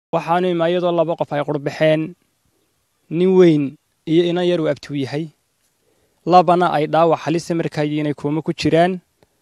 waxaanu ima iyadoo laba qof ay qurbaxeen nin weyn iyo inan yar uu abtuu yahay labana ay dhaawac halisa markaayi inay kuuma ku jiraan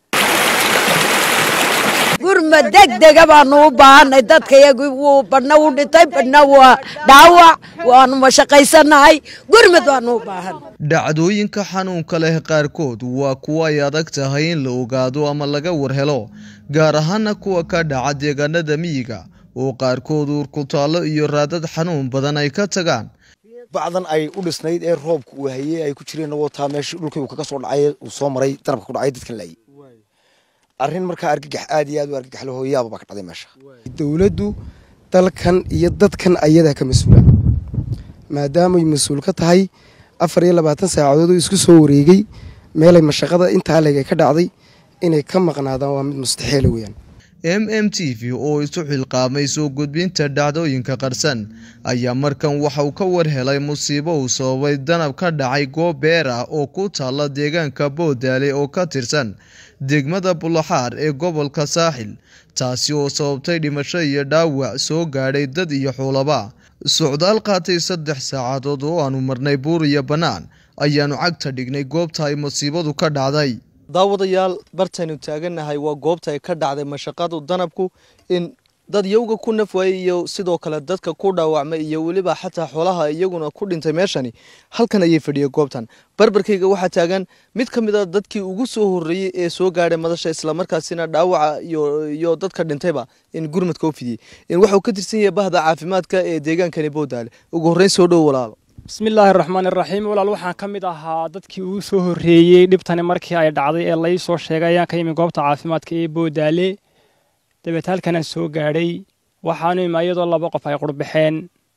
gurma degdega baanu u baahanay dadkayagu wuu badhna wuu dhintay badhna waa dhaawac waanu mashaqaysanahay gurmad baanu u baahanay dhacdooyinka xanuunka leh qaarkood waa kuwo ay adag tahay in la ogaado ama laga warhelo gaar ahaana kuwa ka dhaca deegaanada miyiga oo qaarkood uurkutaallo iyo raadad xanuun badan ay ka tagaan bacdan ay u dhisnayd ee roobka uu hayey ay ku jireen wataa meeshii dhulkii uu kaga soo dhacay uu soo maray danabka ku dhacay dadkan laayay arrin markaa argagax aad iyo aad u argagax leh hooyaaba baa ka dhacday meesha dowladdu dalkan iyo dadkan ayadaa ka mas-uula maadaamay mas-uul ka tahay afar iyo labaatan saacadood oo isku soo wareegay meelay mashaqada intaa leeg ay ka dhacday inay ka maqnaadaan waa mid mustaxiila weeyaan m m t v oo isu xilqaamay soo gudbinta dhacdooyinka qarsan ayaa markan waxa uu ka warhelay musiibo uu sababay danab ka dhacay goob beer ah oo ku taalla deegaanka boodaale oo ka tirsan degmada bulaxaar ee gobolka saaxil taasi oo sababtay dhimasho iyo dhaawac soo gaadhay dad iyo xoolaba socdaal qaatay saddex saacadood oo aanu marnay buur iyo bannaan ayaanu cagta dhignay goobta ay musiibadu ka dhacday daawadayaal bartaynu taagannahay waa goobta ay ka dhacday mashaqadu danabku in dad yowga ku nafwaayey iyo sidoo kale dadka ku dhaawacmay iyo weliba xataa xoolaha iyaguna ku dhintay meeshani halkan ayay fadhiyay goobtan barbarkayga waxaa taagan mid ka mid a dadkii ugu soo horreeyey ee soo gaadhay madasha islamarkaasina dhaawaca iyo dadka dhintayba in gurmadka u fidiyey in waxauu ka tirsan yahay bahda caafimaadka ee deegaankani bowdaale ugu horreyn soo dhow walaalo bismillaahi raxmaani raxiim walaal waxaan ka mid ahaa dadkii ugu soo horreeyey dhibtani markii ay dhacday ee lai soo sheegay ayaan ka yimi goobta caafimaadka ee boodaale dabeet halkanaan soo gaadhay waxaanu ima iyadoo laba qof ay qurbaxeen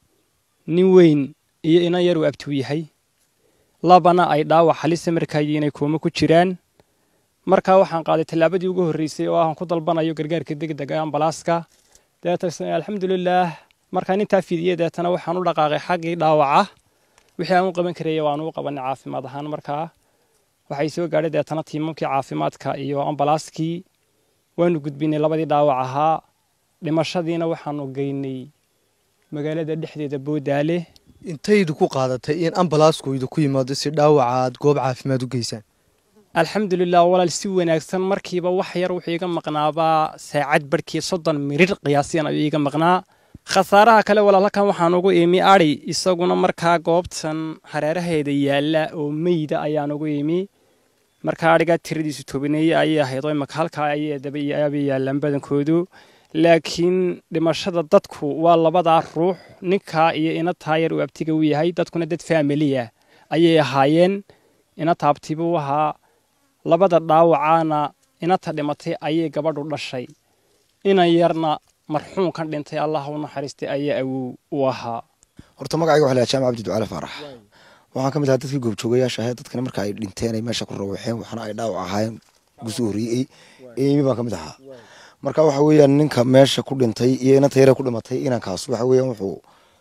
nin weyn iyo inan yar uu abtuu yahay labana ay dhaawac halisa markaayi inay kuuma ku jiraan markaa waxaan qaaday tallaabadii ugu horreysay oo aan ku dalbanayo gargaarka degdega ambalaaska dabeeta alxamdulilaah markaan intaa fidiyey deetana waxaan u dhaqaaqay xaggii dhaawaca wixii aan u qaban karaya waanu u qabanay caafimaad ahaan markaa waxay soo gaadhay deetana tiimamkii caafimaadka iyo ambalaaskii waanu gudbinay labadii dhaawac ahaa dhimashadiina waxaanu geynay magaalada dhexdeeda boodaale intaydu ku qaadatay in ambalaasku idinku yimaado si dhaawaca aad goob caafimaad u geysaan alxamdulilah walaal si wanaagsan markiiba wax yar wuxuu iga maqnaabaa saacad barhkii soddon mirir qiyaasiyan ayuu iga maqnaa khasaaraha kale walaal halkan waxaan ugu imi adhi isaguna markaa goobtan hareeraheeda yaalla oo meyda ayaan ugu imi markaa adhigaa tiradiisu tobaneeye ayay ahayd oo imaka halkaa ayay dabaabay yaallaan badankoodu laakiin dhimashada dadku waa labadaa ruux ninkaa iyo ina taayar uu abtiga u yahay dadkuna dad faamiliya ayay ahaayeen ina taabtibuu ahaa labada dhaawacaana inata dhimatay ayay gabadhu dhashay inan yarna marxuumkan dhintay allah u naxariistay ayaa awow u ahaa horta magacayga waxa la jaamac cabdi ducaale faarax waxaan ka mid ahaa dadkii goobjoogayaasha ahayd dadkana marka ay dhinteen ay meesha ku rawaxeen waxna ay dhaawac ahaayeen gusoo horreeyey eemi baan ka mid ahaa marka waxa weeyaan ninka meesha ku dhintay iyo inanta yare ku dhimatay inankaas waxa weeyaan wuxuu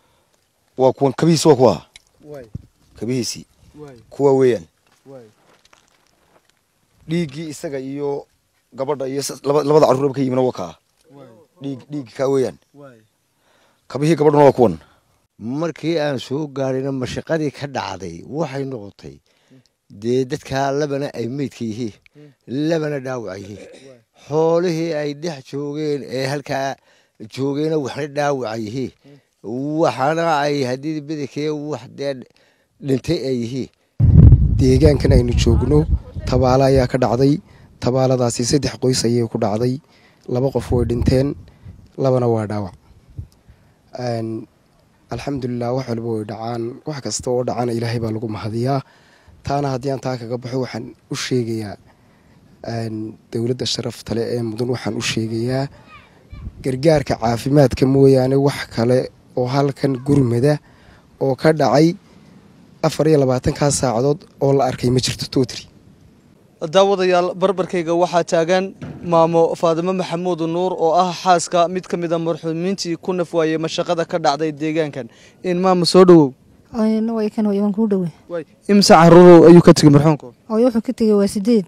waa kuwan kabihiisi waa kuwa kabihiisii kuwa weeyaan dhiiggii isaga iyo gabadha iyo labada carruuraba ka yimina waa kaa dhiig dhiiggi kaa weeyaan kabihii gabadhuna waa kuwan markii aan soo gaadhayna mashaqadii ka dhacday waxay noqotay dee dadkaa labana ay meydka yihiin labana dhaawac yihiin xoolihii ay dhex joogeen ee halkaa joogeena waxna dhaawaca yihiin waxana ay haddii badankee wax dee dhintay ay yihiin deegaankan aynu joogno tabaalo ayaa ka dhacday tabaaladaasi saddex qoys ayay ku dhacday laba qof way dhinteen labana waa dhaawac alxamdulilah wax walba way dhacaan wax kasta oo dhacana ilaahay baa lagu mahadiyaa taana haddii aan taa kaga baxo waxaan u sheegayaa dowladda sharafta le ee mudan waxaan u sheegayaa gargaarka caafimaadka mooyaane wax kale oo halkan gurmada oo ka dhacay afar iyo labaatankaa saacadood oo la arkay ma jirto totri daawadayaal barbarkayga waxaa taagan maamo faadimo maxamuud nuur oo ah xaaska mid ka mid a marxuumiintii ku nafwaayey mashaqada ka dhacday deegaankan in maama soo dhowow kan waan kuu dhowe imse caruurow ayuu ka tegey marxuumka ooy wuxuu ka tegey waa sideed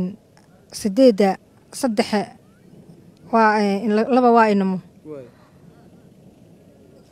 sideedda saddexa waa laba waa inamo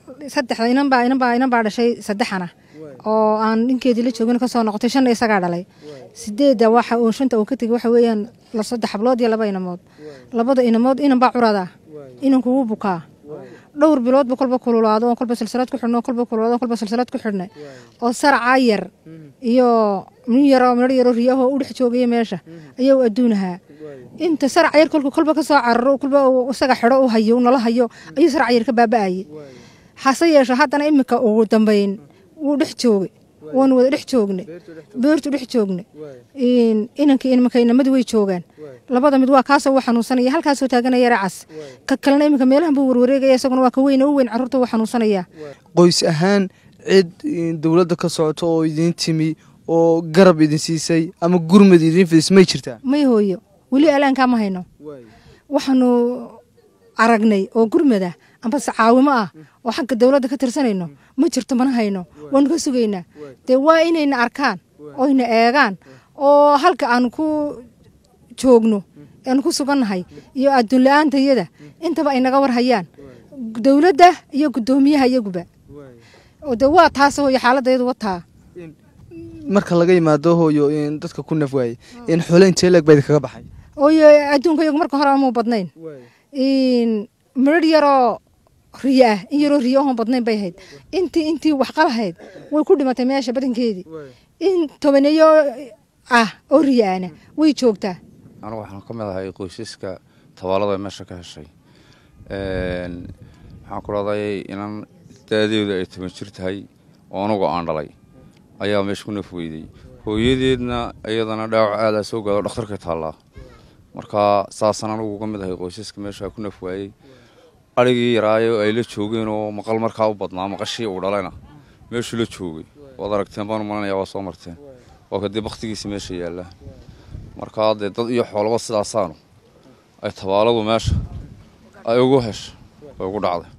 saddexda inan baa inan baa inan baa dhashay saddexana oo aan ninkeedii la joogin kasoo noqotay shanna isagaa dhalay sideedda waxa uu shanta uu ka tegay waxa weeyaan la saddex hablood iyo laba inamood labada inamood inan baa curada inanku wuu bukaa dhowr biloodba kolba kululaado oo kolba silsilad ku xidhno kolba kululaado oo kolba silsilad ku xidhnay oo saracaa yar iyo nin yaroo midho yaroo riyahoo u dhex joogaya meesha ayaa u adduunahaa inta sarac yar kolku kolba ka soo cararo kolba uu isaga xidho u hayo nala hayo ayuu sarac yar ka baaba'ayay hase yeeshe haddana iminka ugu dambayn wuu dhex joogay waanu wada dhex joognay beertu dhex joognay inankii iminka inamadu way joogaan labada mid waa kaasoo uu xanuunsanaya halkaasoo taaganaya racas ka kalena iminka meelahan buu warwareegaya isaguna waa ka weyn oo u weyn carruurta wuu xanuunsanaya qoys ahaan cid dowladda ka socoto oo idiin timi oo garab idin siisay ama gurmad idiin fidis may jirtaa may hooyo weli alaankaa ma hayno waxaanu aragnay oo gurmada ambase caawimo ah oo xagga dowladda ka tirsanayno ma jirto mana hayno waanu ka sugaynaa dee waa inayna arkaan oyna eegaan oo halka aanu ku joogno aanu ku sugannahay iyo adduun la-aantayada intaba ay naga war hayaan dowladda iyo guddoomiyaha iyaguba oo dee waa taas hooyo xaaladayadu wataa marka laga yimaado hooyo dadka ku naf waaye in xoole intee leeg baa idinkaga baxay hooyo adduunka iyagu marka hore amuu badnayn midhar yaroo riyo ah in yaroo riyo oon badnayn bay ahayd intii intii waxqalahayd way ku dhimatay meesha badankeedii in tobaneeyo ah oo riyo ahna way joogtaa anigu waxaan ka mid ahay qoysaska tabaalada meesha ka heshay waxaan ku leedahay inan daadeedu ay toban jir tahay oo anugu aan dhalay ayaa meesha ku naf weyday hooyadeedna iyadana dhaawac aadaa soo gaado dhakhtarka taallaa marka saasaan anugu uga mid ahay qoysaska meesha ku naf waayey arigii yaraayo ay la joogeen oo maqal markaa u badnaa maqashii uu dhalayna meeshuu la joogay waad aragteen baan umalanaya waa soo marteen waa kadib bakhtigiisa meesha yaallaa markaa dee dad iyo xoolaba sidaasaanu ay tabaaladu meesha ay ugu hesha ay ugu dhacday